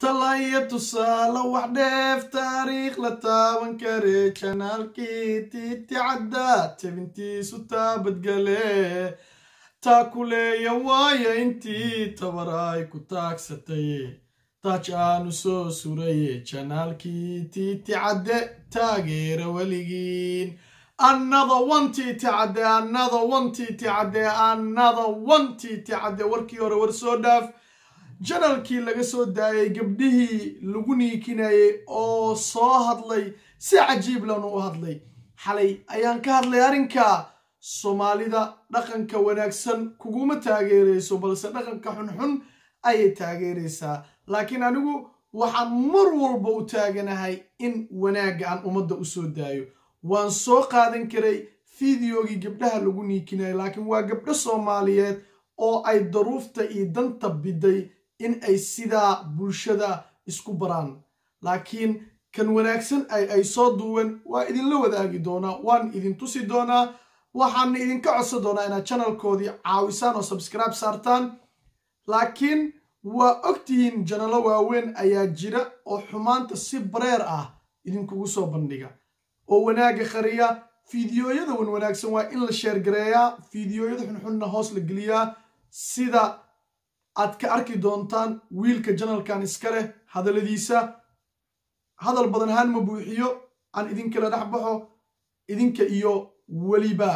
talaya tusaale wax dheef taariikh la taaban kare janaalkii tiiti caddaa tebintiisu taabadgale taa kuleeya waaya intii tabar ay ku taagsatay taaj aanu soo suraye janaalkii tiiti cadde taageera weligiin another one tiiti cadde another one tiiti cadde another one tiiti cadde warkii hore war soo dhaaf janalkii laga soo daayay gabdhihii lagu niikinayay oo soo hadlay si cajiib lanu u hadlay xalay ayaan ka hadlay arrinka soomaalida dhaqanka wanaagsan kuguma taageerayso balse dhaqanka xunxun ayay taageeraysaa laakiin anigu waxaan mar walba u taaganahay in wanaagga aan ummadda u soo daayo waan soo qaadan karay fideogii gabdhaha lagu niikinaya laakiin waa gabdho soomaaliyeed oo ay daruufta iyo danta biday in ay sidaa bulshada isku baraan laakiin kan wanaagsan ay ay soo duuwen waa idinla wadaagi doonaa waan idin tusi doonaa waxaana idinka codsan doonaa inaad janalkoodii caawisaan oo subscribe saartaan laakiin waa ogtihiin janalo waaweyn ayaa jira oo xumaanta si bareer ah idinkugu soo bandhiga oo wanaagga qariya fideoyada wan wanaagsan waa in la sheergareeyaa fideoyada xunxunna hoos la geliyaa sida aad ka arki doontaan wiilka janalkan iska leh hadalladiisa hadal badan ahaan ma buuxiyo aan idinkala dhex baxo idinka iyo weliba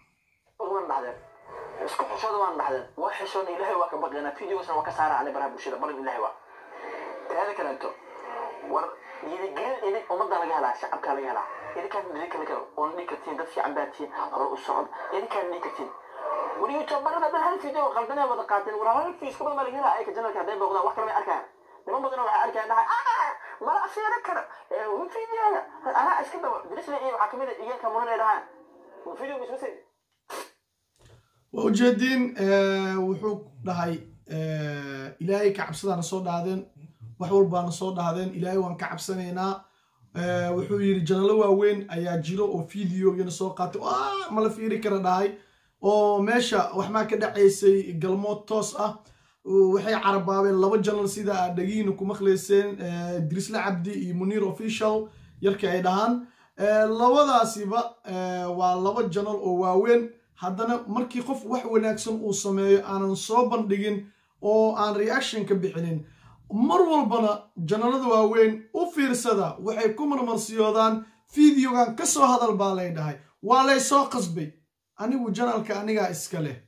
isku xishooda waan dhaxdeen waa xishoona ilaahay waa ka baqaynaa videogasna waa ka saara ani baraha bulshada balan ilaahay waa taada kaleeto war yidigelin idin ummadda laga helaa shacabkaa laga helaa idinkaan idin kale kale oon dhihi kartiin dad fiican baa tihiin hore u socod idinkaan dhihi kartiin war youtuberada dhan hal video qaldanee wada qaateen war hal fiis ka badan baa laga helaa ayka janalka hadday booqdaan wax kale may arkaan niman badan waxay arkaan dhahay mala afiira kara videoga anaa iska daba dirisle iyo waxaa kamid a igeelka munan ay dhahaan video mismasay waa ujeediin wuxuu dhahay ilaahay ka cabsadaana soo dhahdeen wax walbaana soo dhahdeen ilaahay waan ka cabsanaynaa wuxuu yidhi janalo waaweyn ayaa jiro oo videogana soo qaatay mala fiiri kara dhahay oo meesha waxmaa ka dhacaysay galmood toos ah waxay carabaabeen laba janal sida aad dhagihiina ku maqlayseen dirisle cabdi iyo muniir official yarkii ay dhahaan labadaasiba waa laba janal oo waaweyn haddana markii qof wax wanaagsan uu sameeyo aanan soo bandhigin oo aan reaction ka bixinin mar walbana janalada waaweyn u fiirsada waxay ku marmarsiyoodaan videogan ka soo hadal baa lay dhahay waa lay soo qasbay anigu janalka anigaa iska leh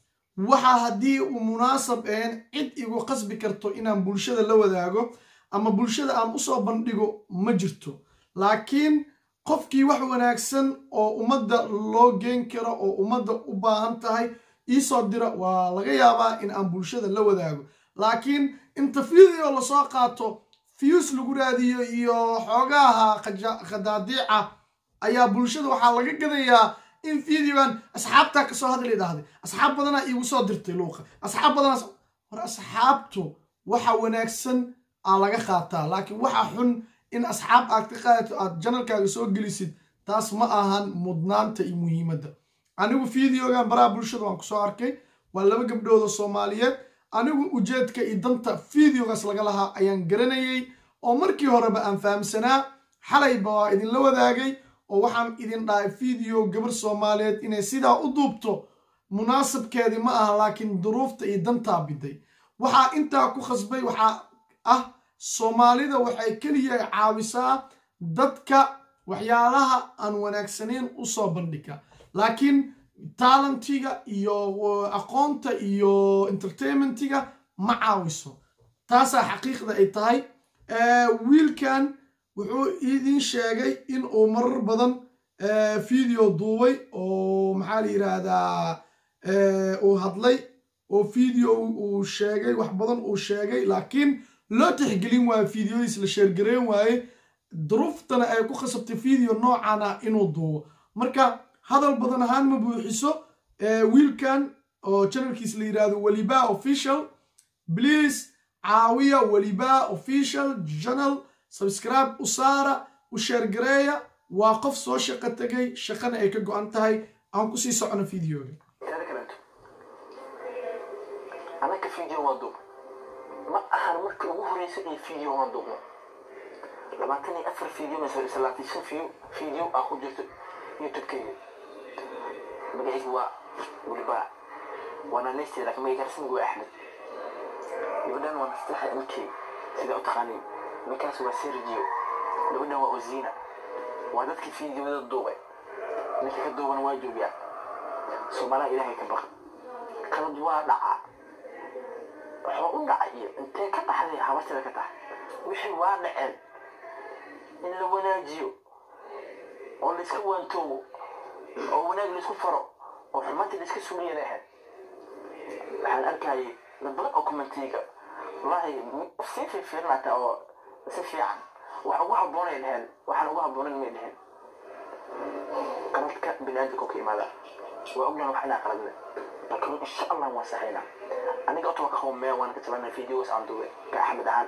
waxa haddii uu munaasab ahayn cid igu qasbi karto inaan bulshada la wadaago ama bulshada aan usoo bandhigo ma jirto laakiin qofkii wax wanaagsan oo ummadda loo geen karo oo ummadda u baahan tahay iisoo dira waa laga yaabaa in aan bulshada la wadaago laakiin inta video lasoo qaato fiyus lagu raadiyo iyo xoogaha khadaadiica ayaa bulshada waxaa laga gadayaa in videogan asxaabtaa kasoo hadli dhahday asxaab badanaa iigu soo dirtay luuqa asxaab badanaas war asxaabtu waxa wanaagsan aa laga qaataa laakiin waxa xun in asxaab aad ka qaadato aad janalkaaga soo gelisid taas ma ahan mudnaanta iyo muhiimadda anigu videogan baraha bulshada waan kusoo arkay waa laba gabdhooda soomaaliyeed anigu ujeedka iyo danta videogaas laga lahaa ayaan garanayay oo markii horeba aan fahamsanaa xalayba waa idinla wadaagay oo waxaan idin dhahay video gabar soomaaliyeed inay sidaa u duubto munaasabkeedii ma aha laakiin duruufta iyo dantaa biday waxaa intaa ku khasbay waxaa ah soomaalida waxay keliya caawisaa dadka waxyaalaha aan wanaagsaneyn usoo bandhiga laakiin taalentiga iyo aqoonta iyo entertainmentiga ma caawiso taasaa xaqiiqda ay tahay wiilkan wuxuu idin sheegay in uu marar badan video duubay oo maxaa la yidhaahdaa uu hadlay oo video uu sheegay wax badan uu sheegay laakiin loo tixgelin waayo videodiis la sheergareyn waaye duruuftana ay ku khasabtay video noocan ah inuu duubo marka hadal badan ahaan ma buuxiso wiilkan oo janalkiis la yidhaahdo weliba official please caawiya weliba official janal subscribe u saara u sheergareeya waa qof soo shaqo tegay shaqana ay ka go-an tahay aan kusii socono videoga anaka video waa duub ma ahan markii ugu horreysay ee video aan duubno labaatan iyo afar video mise salaatan shan video video aa ku jirto youtube-kayga magacaygu waa weliba waana neysteeda laakiin magacayga rasmiga waa axmed gabadhan waa nastaxa mk sida u taqaaniin ninkaas waa sergio gabadhan waa ozina waa dadkii fiidiyowada duubay ninka ka duubana waa joogaa soomaaliha ilaahay ka baq qalad waa dhaca waxaa u dhacay iyo intee ka dhaxday habartida ka tahay wixii waa dhaceen in la wanaajiyo oo la iska waantoobo oo wanaag la isku faro oo xumaanta la iska suuliyana ahayd waxaan arkayay dad badan oo commentiga wallahi sii fiirfiirinata oo si fiican wax ugu habboonay dheheen waxaan ugu habboonan may dheheen qaladka binaadamka ka imaada waa ognahan wax inaa qaladne laakiin insha allah waan saxaynaa aniga otaba ka qowmee waan ka tabanaa videos aan duubay ka axmed ahaan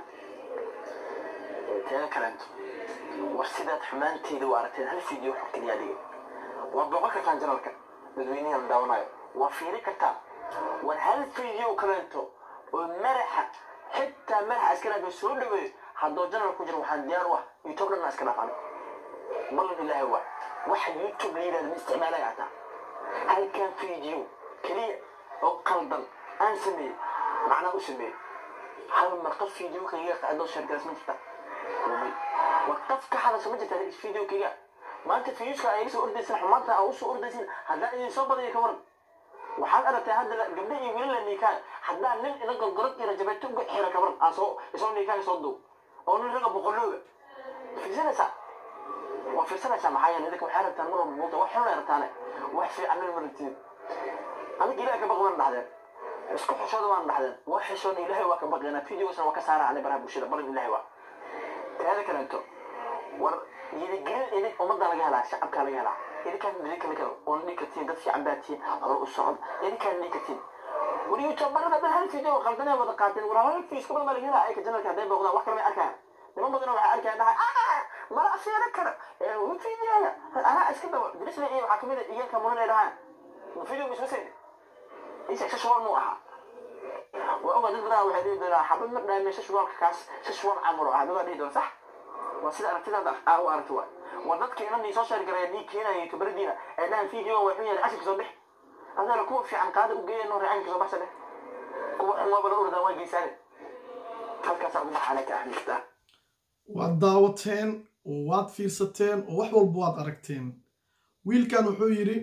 teeda kaleento war sidaad xumaanteeda u aragteen hal video xog keliyaa dhigay waa booqan kartaan janalka dadweynahan daawanayo waa fiiri kartaan war hal video kaleento oo madaxa xitaa madaxa askaraadka soo dhaweeyo haddoo janal ku jiro waxaan diyaar u ah youtube dhan iska dhaafano ballan ilaahay waa waxa youtube la yidhahda ma isticmaalaya hataa halkan video keliya oo qaldan aan sameeyey macnaa u sameeyey hal mar qof video kayga qaadoo sheergaras ma jirta war qof ka hadasha ma jirta video kayga maanta viewska ay soo ordaysan xumaanta aa usoo ordaysin haddaan idin soo badaya ka waran waxaad aragtay hadda gabdho iyo wiilal la niikaan haddaan nin ina gorgorad iyo rajabeeto uga xira ka waran aan soo isoo niikaan soo duub oo nin raga boqolooga fiirsanaysaa waa fiirsanaysaa maxaa yeelay idinka waxay rabtaan mar walba muuqda wax xun ay rabtaane wax fiican ma rabtiin aniga ilaah ka baq waan dhahdeen isku xishooda waan dhahdeen waa xishoona ilaahay waa ka baqeena videosna waa ka saara ani baraha bulshada balan ilaahay waa teeda kaleento war yidigelin idin ummadda laga helaa shacabkaa laga helaa idinkaan idin kala kalo oon dhihi kartiin dad fiican baa tihiin hore u socod idinkaan dhihi kartiin war youtuberada dhan hal video qaldanay wada qaateen war hal fiis ka badan baa laga helaa ayka janalka hadday booqdaan wax kale may arkayaan niman badan waxay arkayaan dhahay mala afiira kara videoga anaa iska dabo dirisle iyo waxaa kamid a iyanka munan ay dhahaan video ma isma sayni isa shashwaan muu ahaa waa ogaa dad badan waxay dhihi doonaa xabad ma dhaame shashwaalka kaas shashwaan camal oo ah dadaa dhihi doona sax waa sida aragtidaada aa u aragti waay war dadka inan nii soo sheer garaya nii keenaya youtuberadiina ee dhahan video waa xun yahay cashirka soo bix adana kuwa fiican qaada u geeya noo reecanka soo baxsa dheh kuwa xun waaba la ordaan waa geysaane halkaasaa ugu baxaanay ka axmiistaa waad daawateen oo waad fiirsateen oo wax walba waad aragteen wiilkan wuxuu yidhi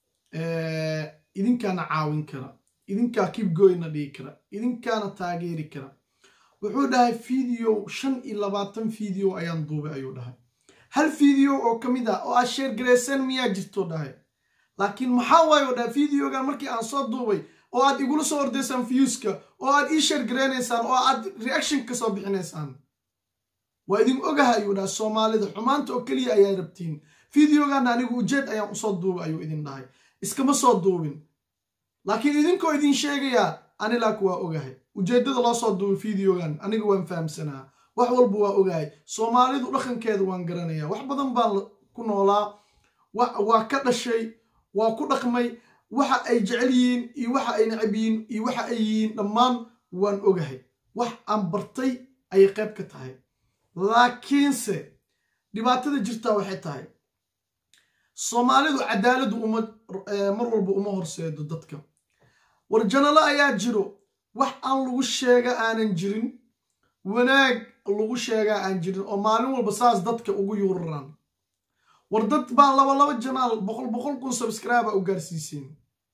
idinkaana caawin kara idinkaa kibgoyna dhigi kara idinkaana taageeri kara wuxuu dhahay video shan iyo labaatan video ayaan duubay ayuu dhahay hal video oo ka mid ah oo aad sheer garayseen miyaa jirto dhahay laakiin maxaa waayo dhahay videogan markii aan soo duubay oo aad igula soo ordaysaan viewska oo aad ii sheer garaynaysaan oo aad reaction ka soo bixinaysaan waa idin ogaha ayuu dhahay soomaalida xumaanta oo keliya ayaa rabtiin videogan anigu ujeed ayaan usoo duubay ayuu idin dhahay iskama soo duubin laakiin idinkoo idin sheegayaa anilaku waa ogahay ujeeddada loo soo duubay videogan aniga waan fahamsanaa wax walba waa ogahay soomaalidu dhaqankeeda waan garanaya wax badan baan ku noolaa waa ka dhashay waa ku dhaqmay waxa ay jecel yihiin iyo waxa ay necab yihiin iyo waxa ay yihiin dhammaan waan ogahay wax aan bartay ayay qayb ka tahay laakiinse dhibaatada jirtaa waxay tahay soomaalidu cadaaladu uma mar walba uma horseedo dadka war janalo ayaa jiro wax aan lagu sheega aanan jirin wanaag lagu sheegaa aan jirin oo maalin walba saas dadka ugu yuuraraan war dad baa laba laba janaal boqol boqol kun subscribe u gaarsiiseen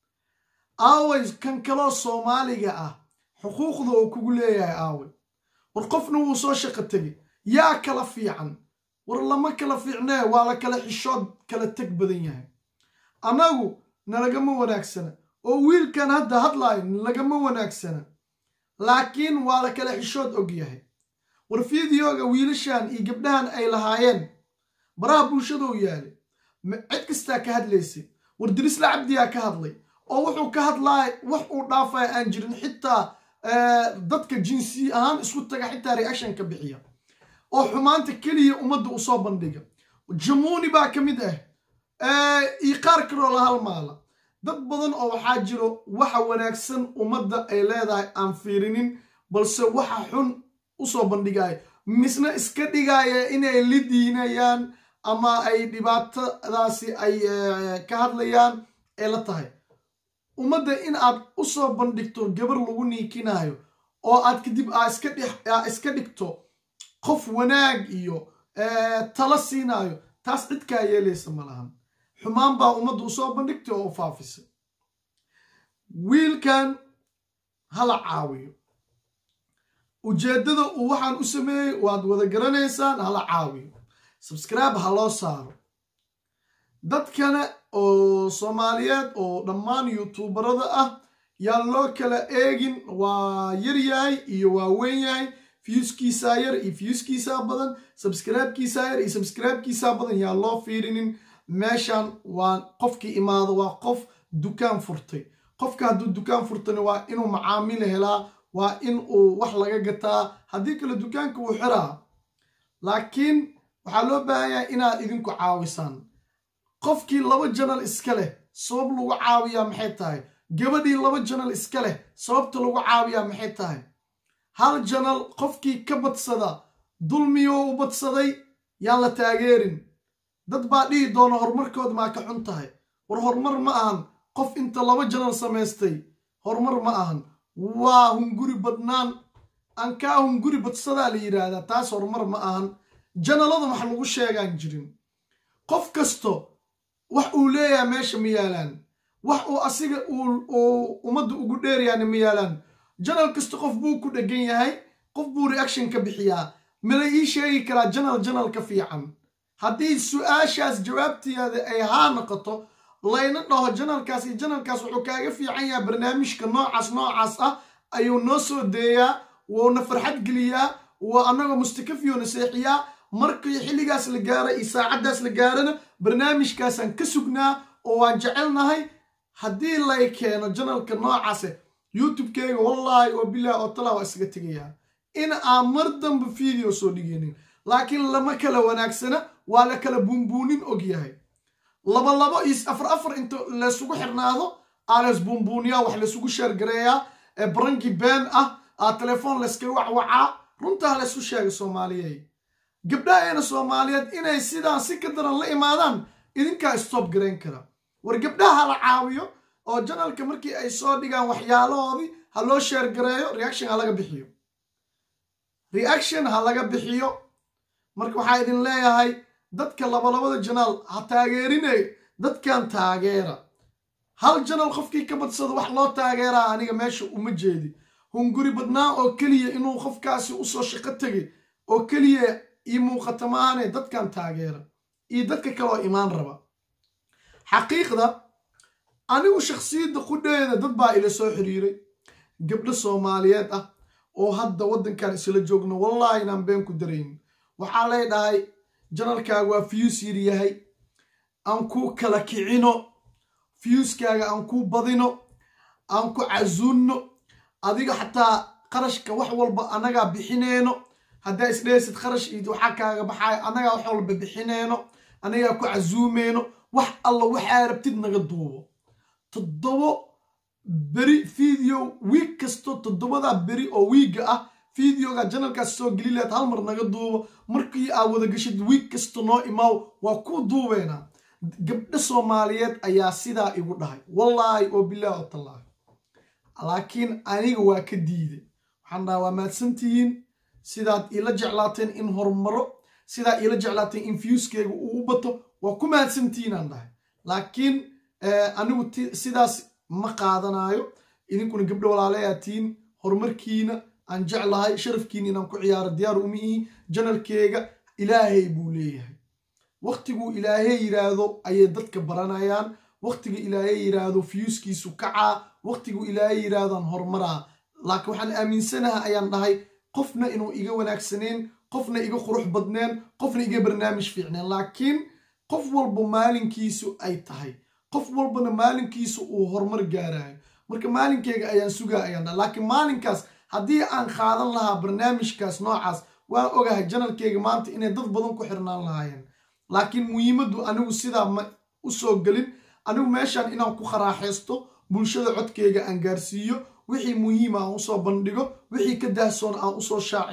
aaway kan kaloo soomaaliga ah xuquuqda oo kugu leeyahay aaway war qofna wuu soo shaqo tegay yaa kala fiican war lama kala fiicnee waa la kala xishood kala teg badan yahay annagu nalagama wanaagsana oo wiilkan hadda hadlaayo nalagama wanaagsana laakiin waa la kala xishood og yahay war fideoga wiilashan iyo gabdhahan ay lahaayeen baraha bulshadou yaali cid kastaa ka hadlaysay war dirisla cabdiyaa ka hadlay oo wuxuu ka hadlaaya wax uu dhaafaya aan jirin xitaa dadka jinsi ahaan isku taga xitaa reaction ka bixiya oo xumaanta keliya ummadda usoo bandhiga jamuuni baa ka mid ah iyo qaar kaloo la halmaala dad badan oo waxaa jiro waxa wanaagsan ummadda ay leedahay aan fiirinin balse waxa xun usoo bandhigaya misna iska dhigaya inay lidiinayaan ama ay dhibaatadaasi ay ka hadlayaan ee la tahay ummadda in aad usoo bandhigto gabar lagu niikinayo oo aad kadib aa iska dhigto qof wanaag iyo tala siinayo taas cid kaa yeelaysa ma lahan xumaan baa ummadda usoo bandhigtay oo u faafisay wiilkan hala caawiyo ujeeddada uu waxaan u sameeyey waad wada garanaysaan hala caawiyo subscribe ha loo saaro dad kale oo soomaaliyeed oo dhammaan youtuubarada ah yaan loo kala eegin waa yar yahay iyo waa weyn yahay fiyuskiisaa yar iyo fiyuskiisaa badan subscribekiisaa yar iyo subscribekiisaa badan yaan loo fiirinin meeshan waa qofkii imaado waa qof dukaan furtay qofka hadduu dukaan furtana waa inuu macaamil helaa waa in uu wax laga gataa haddii kale dukaanka wuu xiraa laakiin waxaa loo baahanyahay inaad idinku caawisaan qofkii laba janal iska leh sabab lagu caawiyaa maxay tahay gabadhii laba janal iska leh sababta lagu caawiyaa maxay tahay hal janal qofkii ka badsada dulmiyoo u badsaday yaan la taageerin dad baa dhihi doona horumarkood maa ka xun tahay war horumar ma ahan qof inta laba janal samaystay horumar ma ahan waa hunguri badnaan aan kaa hunguri badsadaa la yidhaahdaa taas horumar ma ahan janalada wax lagu sheegaan jirin qof kasto wax uu leeyahay meesha ma yaalaan wax uu asiga uu ummadda ugu dheerayaana ma yaalaan janal kasta qof buu ku dhegan yahay qof buu reaction ka bixiyaa mala ii sheegi karaa janal janal ka fiican haddii su-aashaas jawaabteeda ay haa noqoto layna dhaho janalkaas iyo janalkaas wuxuu kaaga fiican yahay barnaamijka noocaas noocaas ah ayuu noo soo deeyaa wuuna farxad geliyaa waa annagoo mustakafiyona seexiyaa markii xilligaas la gaara iyo saacaddaas la gaarana barnaamijkaasaan ka sugnaa oo waan jecelnahay haddii lay keeno janalka noocaase youtube-keyga wallaahi oo bilaah oo talaa waa isaga tegayaa in aan mar damba video soo dhigeynin laakiin lama kala wanaagsana waa la kala buunbuunin og yahay laba labo iyo afar afar inta laysugu xirnaado aa lays buunbuuniyaa wax laysugu sheergareeyaa ee baranki been ah aa telefoon layskaga wacwacaa runtaa laysku sheegay soomaaliyey gabdhaheena soomaaliyeed inay sidaan si ka daran la imaadaan idinkaa stoob garayn kara war gabdhaha la caawiyo oo janalka markii ay soo dhigaan waxyaalahoodii ha loo sheergareeyo reaction ha laga bixiyo reaction ha laga bixiyo marka waxaa idin leeyahay dadka labalabada janaal ha taageerinay dadkan taageera hal janal qofkii ka badsado wax loo taageeraa aniga meesha uma jeedi hunguri badnaa oo keliya inuu qofkaasi usoo shaqo tegay oo keliya ii muuqata maahane dadkan taageera iyo dadka kale oo imaan raba xaqiiqda anigu shakhsiyadda qudheeda dad baa ila soo xiriiray gabdho soomaaliyeed ah oo hadda waddankan isla joogno wallaahi inaan been ku daraynin waxaa lay dhahay janalkaaga waa fiyuus yar yahay aan kuu kala kicino fiyuuskaaga aan kuu badino aan ku casuunno adiga xataa qarashka wax walba annagaa bixineyno haddaa isdheesid qarash iyo waxaa kaaga baxaayo annagaa wax walba bixineyno annagaa ku casuumeyno wax alla waxaa rabtid naga duubo toddobo beri video wiig kasto toddobadaa beri oo wiigga ah videoga janalkaas soo geli lahayd hal mar naga duubo markii aa wada gashid wiig kasta noo imaaw waa ku duubeynaa gabdho soomaaliyeed ayaa sidaa igu dhahay wallaahi oo bilaah oo tallaahi laakiin aniga waa ka diiday waxaan dhaha waa mahadsantihiin sidaad iila jeclaateen in horumaro sidaad iila jeclaateen in fiuskeyga uu u bato waa ku mahadsantihiin aan dhahay laakiin anigu sidaas ma qaadanayo idinkuna gabdho walaalayaatihiin horumarkiina aan jeclahay sharafkiina inaan ku ciyaaro diyaar uma ihi janalkeega ilaahay buu leeyahay waktiguu ilaahay yidhaahdo ayay dadka baranayaan waktiga ilaahay yidhaahdo fiyuuskiisu kacaa waktiguu ilaahay yidhaahdaan horumaraa laakiin waxaan aaminsanaha ayaan dhahay qofna inuu iga wanaagsaneen qofna iga qurux badneen qofna iga barnaamij fiicneen laakiin qof walba maalinkiisu ay tahay qof walbana maalinkiisu uu horumar gaarayo marka maalinkeyga ayaan sugaa ayaan dhahay laakiin maalinkaas haddii aan qaadan lahaa barnaamijkaas noocaas waan ogahay janalkeyga maanta inay dad badan ku xirnaan lahaayeen laakiin muhiimaddu anigu sidaa ma u soo gelin anigu meeshaan inaan ku qaraaxaysto bulshada codkeyga aan gaarsiiyo wixii muhiima aan usoo bandhigo wixii ka daahsoon aan usoo shaaciyo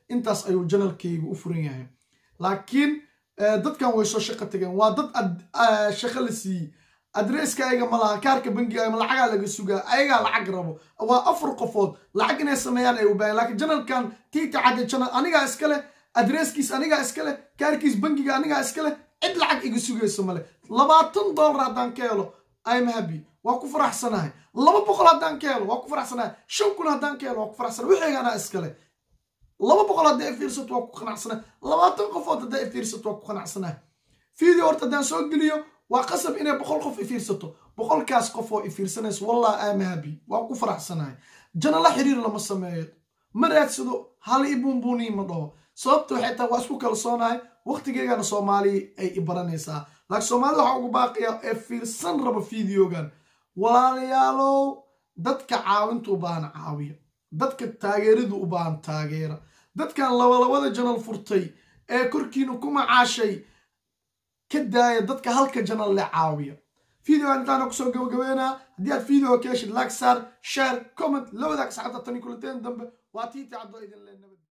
intaas ayuu janalkayga u furan yahay laakiin dadkan way soo shaqo tageen waa dad shaqo la siiyey adresska ayaga ma laha kaarka bangiga ma lacagaa laga sugaa ayagaa lacag rabo waa afar qofood lacag inay sameeyaan ay u baahan lakiin janalkan tiita cadde janal anigaa iska leh adreskiis anigaa iska leh kaarkiis bangiga anigaa iska leh cid lacag iga sugayso male labaatan dollar haddaan ka helo im happy waa ku faraxsanahay laba boqol haddaan ka helo waa ku faraxsanahay shan kun haddaan ka helo waa ku faraxsanahay wixayga anaa iska leh laba boqol hadday fiirsato waa ku qanacsanahay labaatan qofood hadday fiirsato waa ku qanacsanahay video horta haddaan soo geliyo waa qasab inay boqol qof ifiirsato boqolkaas qof oo ifiirsanayso wallah am happy waa ku faraxsanahay janala xiriir lama sameeyo ma raadsado hal i buunbuuniyi ma dhaho sababta waxay tahay waa isku kalsoonahay waqtigeygana soomaaliya ay i baranaysaa laakiin soomaalida waxaa ugu baaqaya ee fiirsan raba videogan walaalayaalow dadka caawinta u baahan caawiya dadka taageeradu u baahan taageera dadkan labalabada janal furtay ee korkiina ku macaashay ka daaya dadka halka janal le caawiya videogan intaana kusoo gabagabeynaa haddii aad videoga ka heshid like saar share comment la wadaag saxabta tani kulanteen dambe waa tiiti cabdo idin le nabad